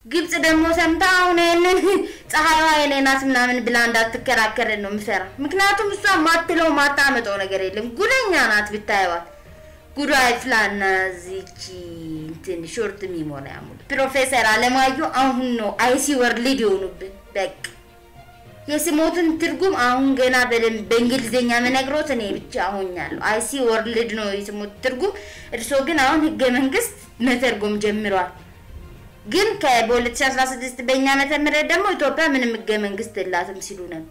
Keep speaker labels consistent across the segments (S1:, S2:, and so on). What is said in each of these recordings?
S1: ግብጽ ደግሞ ሰምታ አሁን ይህንን ፀሐይዋ የኔ ናት ምናምን ብላ እንዳትከራከረን ነው ምሰራ። ምክንያቱም እሷ ማትለው ማታመጠው ነገር የለም። ጉደኛ ናት ብታየዋት። ጉዳይ ፍላና ዚቺ እንትን ሾርት ሚሞሪያ ሙሉ ፕሮፌሰር አለማየሁ አሁን ነው አይሲ ወርልድ የሆኑብን። በቃ የስሞትን ትርጉም አሁን ገና በደንብ በእንግሊዝኛ መነግሮት እኔ ብቻ ሆኛለሁ። አይሲ ወርልድ ነው የስሞት ትርጉም። እርሶ ግን አሁን ህገ መንግስት መተርጎም ጀምሯል። ግን በ2016 በእኛ ዓመተ ምህረት ደግሞ ኢትዮጵያ ምንም ህገ መንግስት የላትም ሲሉ ነበር።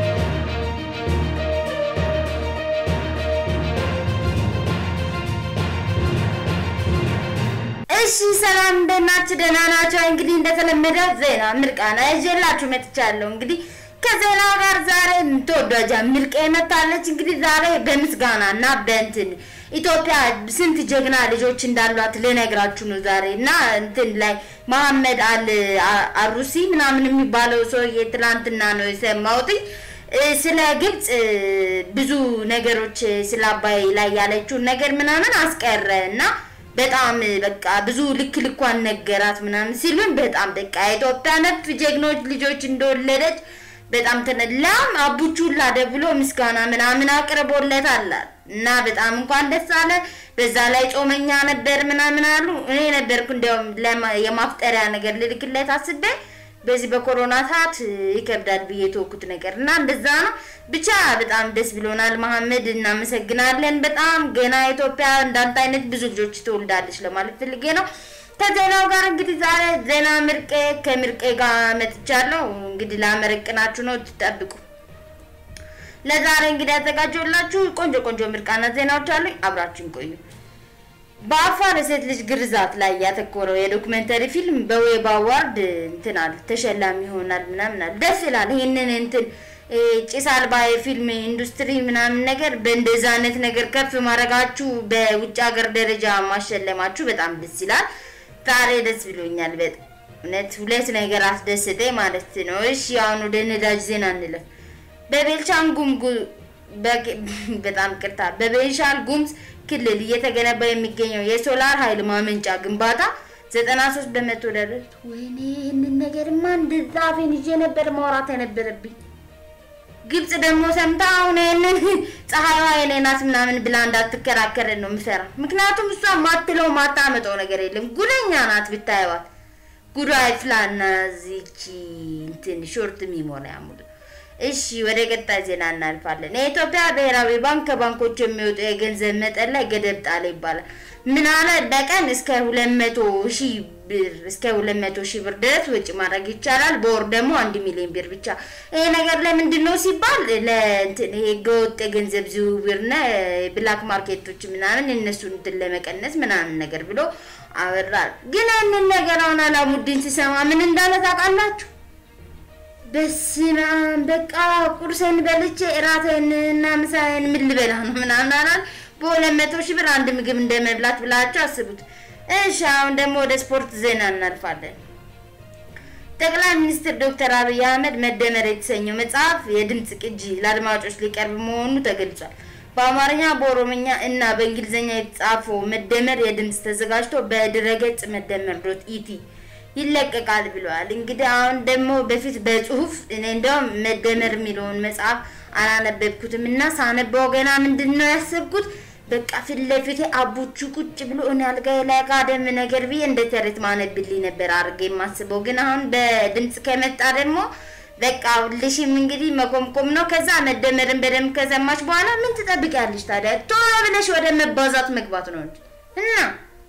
S1: እሺ ሰላም እንደናችሁ ደህና ናቸው። እንግዲህ እንደተለመደ ዜና ምርቃና ይዤላችሁ መጥቻለሁ። እንግዲህ ከዜናው ጋር ዛሬ ተወዳጃ ምርቄ መታለች። እንግዲህ ዛሬ በምስጋና እና በእንትን ኢትዮጵያ ስንት ጀግና ልጆች እንዳሏት ልነግራችሁ ነው ዛሬ እና እንትን ላይ መሐመድ አል አሩሲ ምናምን የሚባለው ሰውዬ ትላንትና ነው የሰማሁት። ስለ ግብጽ ብዙ ነገሮች ስለ አባይ ላይ ያለችውን ነገር ምናምን አስቀረ እና በጣም በቃ ብዙ ልክ ልኳን ነገራት ምናምን ሲሉን በጣም በቃ የኢትዮጵያ ነፍ ጀግኖች ልጆች እንደወለደች በጣም ተነላም አቡቹላ ደብሎ ምስጋና ምናምን አቅርቦለታል እና በጣም እንኳን ደስ አለ። በዛ ላይ ጾመኛ ነበር ምናምን አሉ። እኔ ነበርኩ እንዲያውም የማፍጠሪያ ነገር ልልክለት አስቤ በዚህ በኮሮና ሰዓት ይከብዳል ብዬ ተወኩት ነገር እና እንደዛ ነው። ብቻ በጣም ደስ ብሎናል። መሐመድ እናመሰግናለን። በጣም ገና ኢትዮጵያ እንዳንተ አይነት ብዙ ልጆች ትወልዳለች ለማለት ፈልጌ ነው። ከዜናው ጋር እንግዲህ ዛሬ ዜና ምርቄ ከምርቄ ጋር መጥቻለሁ። እንግዲህ ላመረቅናችሁ ነው፣ ትጠብቁ። ለዛሬ እንግዲህ ያዘጋጀሁላችሁ ቆንጆ ቆንጆ ምርቃና ዜናዎች አሉኝ። አብራችን ቆዩ። በአፋር የሴት ልጅ ግርዛት ላይ ያተኮረው የዶክመንተሪ ፊልም በዌብ አዋርድ እንትን አለ ተሸላሚ ይሆናል ምናምን አለ። ደስ ይላል። ይህንን እንትን ጭስ አልባ የፊልም ኢንዱስትሪ ምናምን ነገር በእንደዛ አይነት ነገር ከፍ ማድረጋችሁ በውጭ ሀገር ደረጃ ማሸለማችሁ በጣም ደስ ይላል። ዛሬ ደስ ብሎኛል በጣም እውነት። ሁለት ነገር አስደስጠኝ ማለት ነው። እሺ አሁን ወደ ነዳጅ ዜና እንለፍ። በቤልሻንጉል በጣም ቅርታ በቤንሻል ጉሙዝ ክልል እየተገነባ የሚገኘው የሶላር ኃይል ማመንጫ ግንባታ 93 በመቶ ደረስ። ወይኔ ይህንን ነገርማ እንደዛ አፌን ይዤ ነበር ማውራት የነበረብኝ። ግብጽ ደግሞ ሰምታ አሁን ይህንን ፀሐይዋ የኔ ናት ምናምን ብላ እንዳትከራከረን ነው ምሰራ። ምክንያቱም እሷ ማትለው ማታመጠው ነገር የለም። ጉደኛ ናት ብታየዋት። ጉዳይ ፍላና ዚቺ እንትን ሾርት ሚሞሪያ ሙሉ እሺ ወደ ቀጣይ ዜና እናልፋለን። የኢትዮጵያ ብሔራዊ ባንክ ከባንኮች የሚወጡ የገንዘብ መጠን ላይ ገደብ ጣለ ይባላል። ምን አለ? በቀን እስከ ሁለት መቶ ሺህ ብር እስከ ሁለት መቶ ሺህ ብር ድረስ ወጪ ማድረግ ይቻላል። በወር ደግሞ አንድ ሚሊዮን ብር ብቻ። ይሄ ነገር ለምንድን ነው ሲባል ለእንትን ህገወጥ የገንዘብ ዝውውርና ብላክ ማርኬቶች ምናምን እነሱን እንትን ለመቀነስ ምናምን ነገር ብሎ አወራል። ግን ያንን ነገር አሁን አላሙዲን ሲሰማ ምን እንዳለ ታውቃላችሁ? በስመ አብ በቃ ቁርሴን በልቼ እራቴን እና ምሳዬን ምን ልበላ ነው ምናምን አላል። በሁለት መቶ ሺህ ብር አንድ ምግብ እንደ መብላት ብላችሁ አስቡት። እሺ አሁን ደግሞ ወደ ስፖርት ዜና እናልፋለን። ጠቅላይ ሚኒስትር ዶክተር አብይ አህመድ መደመር የተሰኘው መጽሐፍ የድምፅ ቅጂ ለአድማጮች ሊቀርብ መሆኑ ተገልጿል። በአማርኛ በኦሮምኛ እና በእንግሊዝኛ የተጻፈው መደመር የድምፅ ተዘጋጅቶ በድረገጽ መደመር ዶት ኢቲ ይለቀቃል ብለዋል። እንግዲህ አሁን ደግሞ በፊት በጽሁፍ እኔ እንደውም መደመር የሚለውን መጽሐፍ አላነበብኩትም እና ሳነበው ገና ምንድን ነው ያሰብኩት በቃ ፊት ለፊቴ አቡቹ ቁጭ ብሎ እኔ አልጋዬ ላይ ጋደም ነገር ብዬ እንደ ተረት ማነብልኝ ነበር አድርጌ የማስበው። ግን አሁን በድምፅ ከመጣ ደግሞ በቃ ሁልሽም እንግዲህ መቆምቆም ነው። ከዛ መደመርን በደንብ ከሰማች በኋላ ምን ትጠብቂያለሽ ታዲያ? ቶሎ ብለሽ ወደ መባዛት መግባት ነው እንጂ እና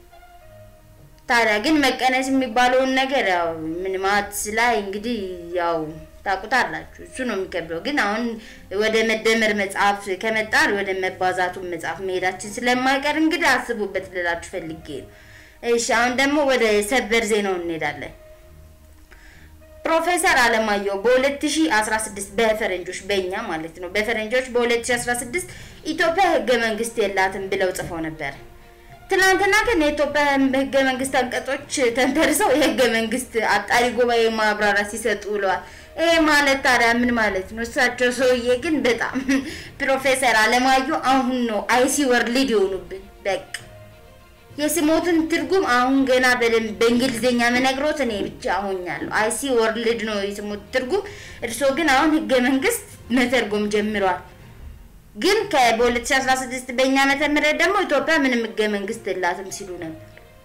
S1: ታዲያ ግን መቀነስ የሚባለውን ነገር ያው ምን ማትስ ላይ እንግዲህ ያው ታውቁታላችሁ፣ እሱ ነው የሚከብደው። ግን አሁን ወደ መደመር መጽሐፍ ከመጣን ወደ መባዛቱን መጽሐፍ መሄዳችን ስለማይቀር እንግዲህ አስቡበት ልላችሁ ፈልጌ ነው። እሺ አሁን ደግሞ ወደ ሰበር ዜናው እንሄዳለን። ፕሮፌሰር አለማየሁ በ2016 በፈረንጆች በእኛ ማለት ነው በፈረንጆች በ2016 ኢትዮጵያ ህገ መንግስት የላትም ብለው ጽፈው ነበር። ትናንትና ግን የኢትዮጵያ ህገ መንግስት አንቀጾች ተንተርሰው የህገ መንግስት አጣሪ ጉባኤ ማብራሪያ ሲሰጡ ብለዋል። ይሄ ማለት ታዲያ ምን ማለት ነው? እሳቸው ሰውዬ ግን በጣም ፕሮፌሰር አለማየሁ አሁን ነው አይሲ ወርልድ የሆኑብን። በቃ የስሞትን ትርጉም አሁን ገና በደንብ በእንግሊዝኛ መነግሮት እኔ ብቻ ሆኛለሁ። አይሲ ወርልድ ነው የስሞት ትርጉም። እርሶ ግን አሁን ህገ መንግስት መተርጎም ጀምሯል። ግን በ2016 በእኛ ዓመተ ምህረት ደግሞ ኢትዮጵያ ምንም ህገ መንግስት የላትም ሲሉ ነበር።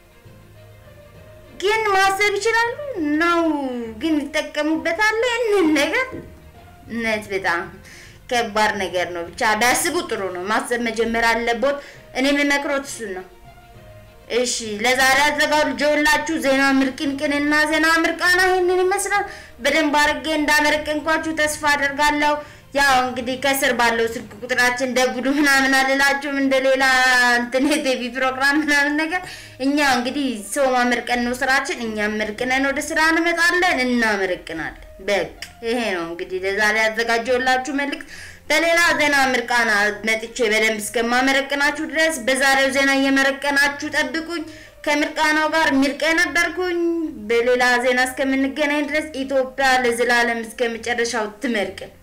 S1: ግን ማሰብ ይችላሉ ነው ግን ይጠቀሙበታል ይህንን ነገር እውነት በጣም ከባድ ነገር ነው። ብቻ ቢያስቡ ጥሩ ነው። ማሰብ መጀመር አለቦት። እኔ የምመክሮት እሱን ነው። እሺ ለዛሬ አዘጋጀሁላችሁ ዜና ምርቅንቅንና ዜና ምርቃና ይህንን ይመስላል። በደንብ አድርጌ እንዳመረቀንኳችሁ ተስፋ አደርጋለሁ። ያው እንግዲህ ከስር ባለው ስልክ ቁጥራችን ደውሉ ምናምን አልላችሁም፣ እንደ ሌላ እንትን የቲቪ ፕሮግራም ምናምን ነገር። እኛ እንግዲህ ሰው ማመርቀን ነው ስራችን። እኛም መርቅነን ወደ ስራ እንመጣለን፣ እናመረቅናለን። በቃ ይሄ ነው እንግዲህ ለዛሬ ያዘጋጀሁላችሁ መልዕክት። በሌላ ዜና ምርቃና መጥቼ በደንብ እስከማመረቅናችሁ ድረስ በዛሬው ዜና እየመረቀናችሁ ጠብቁኝ። ከምርቃናው ጋር ሚርቀ ነበርኩኝ። በሌላ ዜና እስከምንገናኝ ድረስ ኢትዮጵያ ለዘላለም እስከ መጨረሻው ትመርቅን።